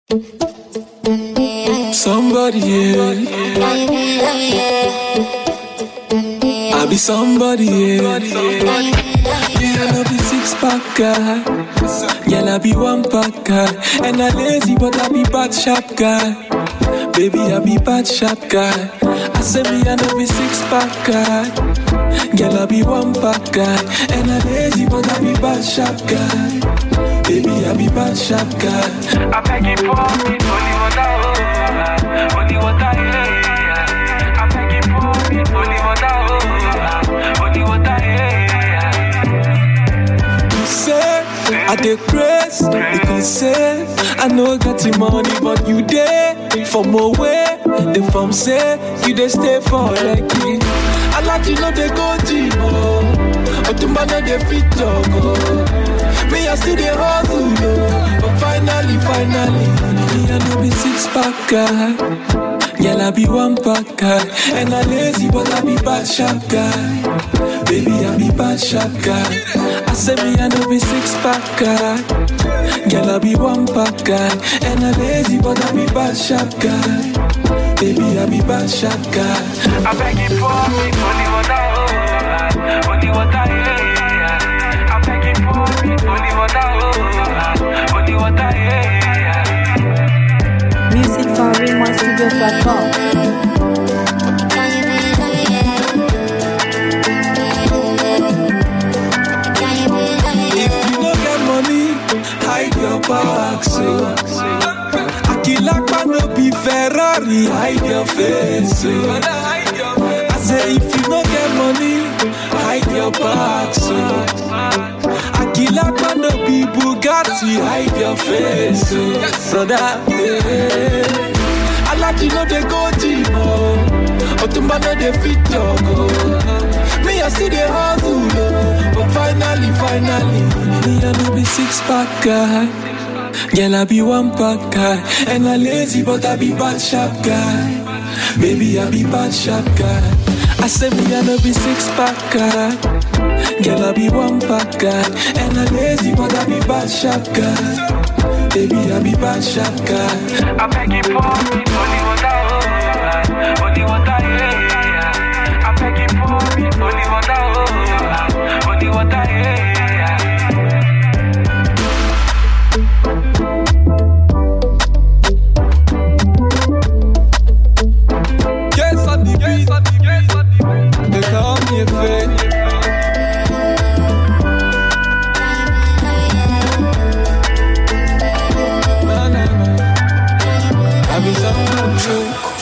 Somebody, yeah. I be somebody, yeah. Yeah, I know be six pack guy. Yeah, I be one pack guy. And I lazy, but I be bad sharp guy. Baby, I be bad sharp guy. I say me, I know be six pack guy. Girl, I be one pack guy. And I lazy, but I be bad sharp guy. Baby, I be bad sharp guy. I beg you pour me holy water, oh, holy water, yeah, yeah. I beg you pour me holy water, oh, holy water, yeah, yeah. You say I dey grace because say I know got the money, but you dey for more way. The form say you dey stay for lucky. I like you know they go gym, oh, but the man no dey fit talk, oh. Me I still dey hustle, oh, but finally, finally, me I no be six pack guy. Girl, I be one pack guy And I lazy, but I be bad sharp guy Baby, I be bad sharp guy I say me, I know be six pack guy Girl, I be one pack guy And I lazy, but I be bad sharp guy Baby, I be bad sharp guy I beg you pour me holy water, oh, holy water, yeah, yeah. I beg you pour me holy water, oh, holy water, yeah, yeah. Music from RaymonStudios.com. If you no get money, hide your back, so Akilakpa no be Ferrari, hide your face, so I say if you no get money, hide your back, so Akilakpa no be Bugatti, hide your face, so Brother, yeah I like you know they go gym, oh Otumba no dey fit talk, oh Me I still dey hustle, oh But finally, finally Me I no be six pack guy Girl, I be one pack guy And I lazy, but I be bad sharp guy Baby, I be bad sharp guy I say me I no be six pack guy Girl, I be one pack guy And I lazy, but I be bad sharp guy Baby, I be bad sharp guy I beg you pour me holy water, oh, holy water, yeah, yeah. I beg you pour me holy water, oh, holy water, yeah, yeah. Guess on the beat, they call me a fake. Na, na, na. I be someone true.